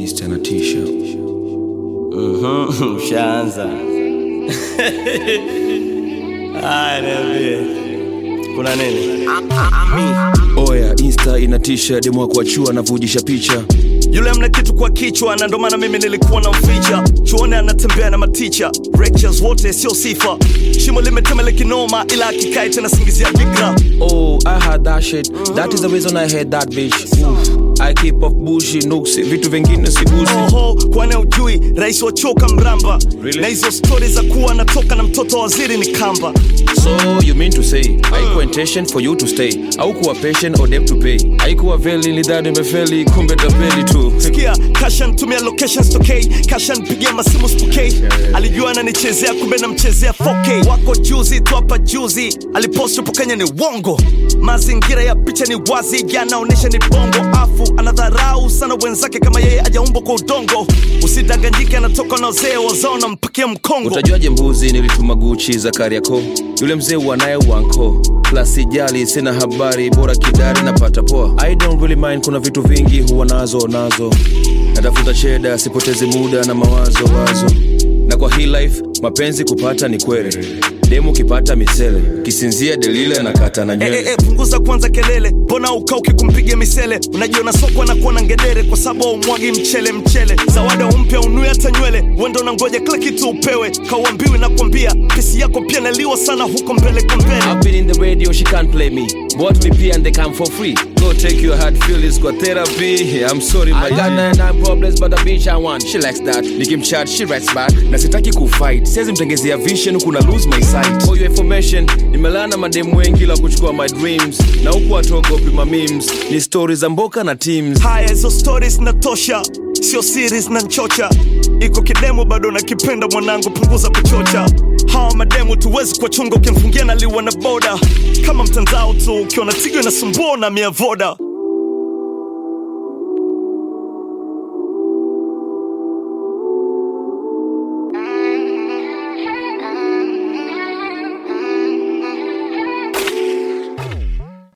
Insta na t-shirt. Mhm, Ushaanza. Haya, niambie. Kuna nini? Oya, Insta ina t-shirt demo wa kuachua anavujisha picha. Yule mna kitu kwa kichwa na ndo maana mimi nilikuwa na mficha. Chuone anatembea na maticha. Lectures wote sio sifa. Shimo limetemele kinoma ila akikai tena singizia bikra. Oh, I had that shit. That is the reason I had that bitch. Oof. I keep off bushi, nuksi, vitu vingine sigusi. Oho, kwani ujui rais wa choka mramba. Really? Na hizo stori za kuwa anatoka na mtoto wa waziri ni kamba. So you mean to say haikuwa intention for you to stay au kuwa patient or debt to pay haikuwa veli nilidhani imefeli kumbe tapeli tu Sikia, kasha ntumia locations tokei, kasha npigia masimu spokei. Alijua ananichezea kumbe namchezea 4K. Wako juzi tu hapa juzi, alipost upo Kenya ni wongo. Mazingira ya picha ni wazi, yanaonesha ni bongo. Afu anadharau sana wenzake kama yeye ajaumbwa kwa udongo. Usidanganyike, anatoka na wazee wazao na mpakia mkongo. utajuaje mbuzi nilituma guchi za kariako yule mzee wanaye wanko plasijali sina habari bora kidari napata poa i don't really mind kuna vitu vingi huwa nazo nazo natafuta cheda sipotezi muda na mawazo wazo na kwa hii life mapenzi kupata ni kwere demu kipata misele kisinzia delile anakata na Eh, nywele eh, eh, punguza kwanza kelele, mbona ukauki kumpiga misele? Unajiona sokwa na kuwa na ngedere kwa sababu umwagi mchele mchele. Zawada umpya unui hata nywele, wendo na ngoja kila kitu upewe. Kauambiwi na kwambia, pesi yako pia naliwa sana huko mbele kwa mbele. I've been in the radio, she can't play me. What we pay and they come for free. Go take your hard feelings, go therapy. I'm sorry, my I got nine, nine problems, but the bitch I want. She likes that. Nikimchat, she writes back. Na sitaki kufight. Siwezi mtengezea vision, kuna lose my sight. For your information, nimelana mademu wengi la kuchukua my dreams. Na huku watogopi ma memes. Ni stories za mboka na teams. Haya, hizo stories natosha, sio series na nchocha. Iko kidemu bado nakipenda mwanangu, punguza kuchocha. Hawa mademu tuwezi kuwachunga, ukimfungia naliwa na boda kama mtandao tu, ukiona tigo inasumbua na mia voda